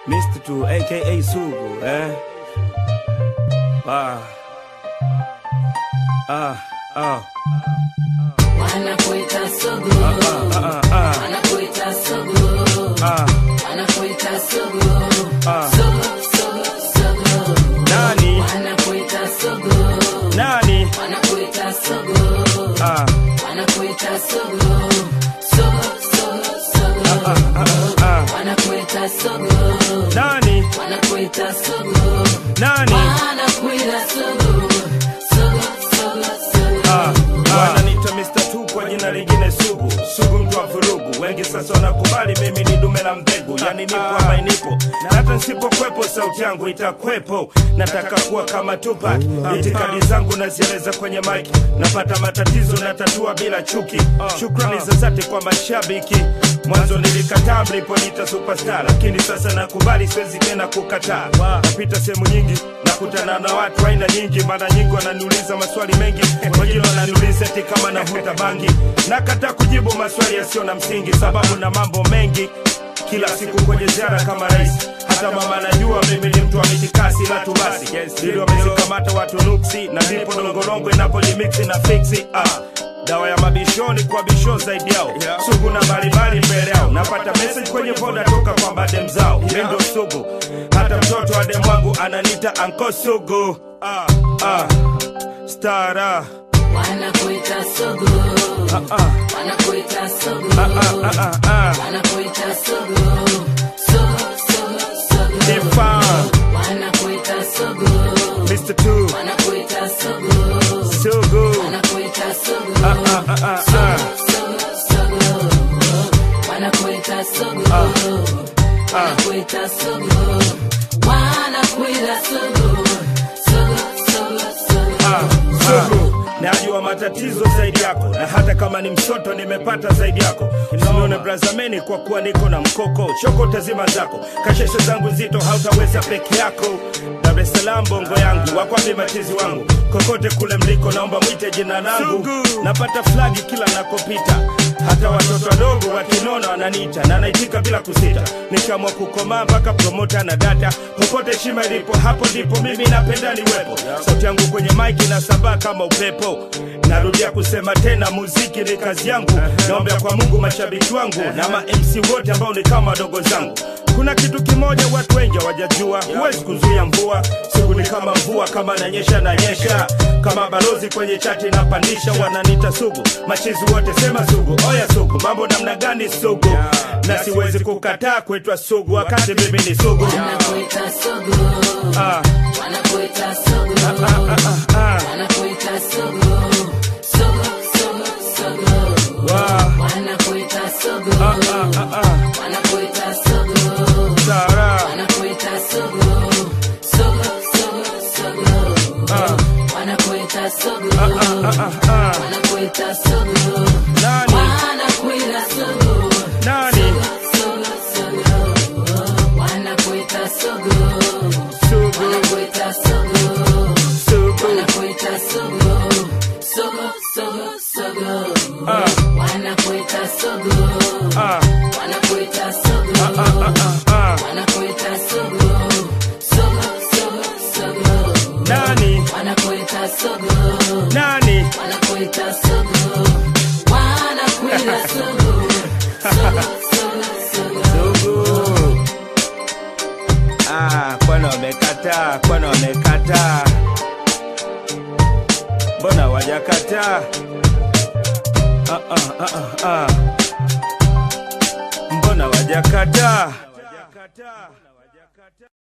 Mr. Tu aka Sugu eh? Ah. Ah, ah. Wanakuita sugu, Ah, ah, wanakuita sugu, ah. wanakuita sugu, Ah. sugu, sugu, sugu. Nani? Wanakuita sugu, Nani? wanakuita sugu, Ah. wanakuita sugu, sugu, sugu, sugu. Ah. Wanakuita sugu, Nani? wanakuita sugu, Nani? wanakuita sugu, sugu, sugu, sugu. Ah, wananiita Mr. Tu kwa jina lingine Sugu, Sugu mtu wa vurugu. Wengi sasa wanakubali mimi ni dume la mbegu, yani nipo ama nipo, na hata nisipokwepo sauti yangu itakwepo. Nataka kuwa kama Tupac, itikadi zangu nazieleza kwenye mic, napata matatizo na tatua bila chuki. Shukrani za dhati kwa mashabiki. Mwanzo nilikataa mliponiita superstar, lakini sasa nakubali, siwezi tena kukataa. Napita sehemu nyingi nakutana na watu aina nyingi, mara nyingi wananiuliza maswali mengi, wengine wananiuliza eti kama navuta bangi. Nakataa kujibu maswali yasiyo na msingi, sababu na mambo mengi kila siku kwenye ziara kama rais. Hata mama anajua mimi ni mtu wa mitikasi la tu basi, ili wamezikamata watu nuksi, na ndipo longolongo inapojimiksi na fiksi ah. Dawa ya mabishoni kwa bisho zaidi yao sugu na mbalimbali mbele yao. Napata message kwenye voda toka kwa badem zao, mi ndo sugu. Hata mtoto wa dem wangu ananita anko sugu ah, ah. Stara Wanakuita sugu, ah, ah, wanakuita sugu, ah, ah, ah. wanakuita sugu, sugu, sugu, sugu. Defan, Wanakuita sugu, Mr. Two, wanakuita sugu, sugu wanakuita sugu, ah, ah, ah, ah, ah. sugu, sugu. Wanakuita sugu, wanakuita sugu, wanakuita sugu, sugu, sugu, sugu. sugu najua matatizo zaidi yako na hata kama ni msoto nimepata zaidi yako usione brazameni kwa kuwa niko na mkoko choko tazima zako kasheshe zangu nzito hautaweza peke yako dar es salaam bongo yangu wakwapi machizi wangu kokote kule mliko naomba mwite jina langu napata flagi kila nakopita hata watoto wadogo wakinona wananiita na naitika bila kusita nikaamua kukomaa mpaka promota na data popote shima ilipo hapo ndipo mimi napenda niwepo sauti yangu kwenye maiki na sambaa kama upepo narudia kusema tena muziki ni kazi yangu naombea kwa mungu mashabiki wangu na ma mc wote ambao ni kama wadogo zangu kuna kitu kimoja watu wengi hawajajua huwezi kuzuia mvua siku ni kama mvua kama nanyesha nanyesha kama balozi kwenye chati napandisha wananita sugu machizi wote sema sugu oya sugu mambo namna gani sugu na siwezi kukataa kuitwa sugu wakati mimi ni sugu Wanakuita sugu, ah, wanakuita sugu, ah, ah, wanakuita sugu, sugu, sugu, sugu. wa, Wanakuita sugu, ah, ah, ah, ah, wanakuita sugu, Sara, wanakuita sugu, sugu, sugu, sugu. ah, Wanakuita sugu, ah, ah, ah. wanakuita sugu, Nani? wanakuita sugu, Nani? sugu, sugu. Wanakuita sugu, Sugu, wanakuita sugu. sugu, Wanakuita sugu, sugu, sugu, sugu. ah, Wanakuita sugu, ah, wanakuita sugu, ah, ah, ah, ah. wanakuita sugu, sugu, sugu, sugu. Nani? Wanakuita sugu, Nani? wanakuita sugu, wanakuita sugu, sugu, sugu, sugu. Sugu. Ah, kwani wamekataa? Kwani wamekataa? Mbona wajakataa? Ah, ah, ah, ah, ah. Mbona wajakataa?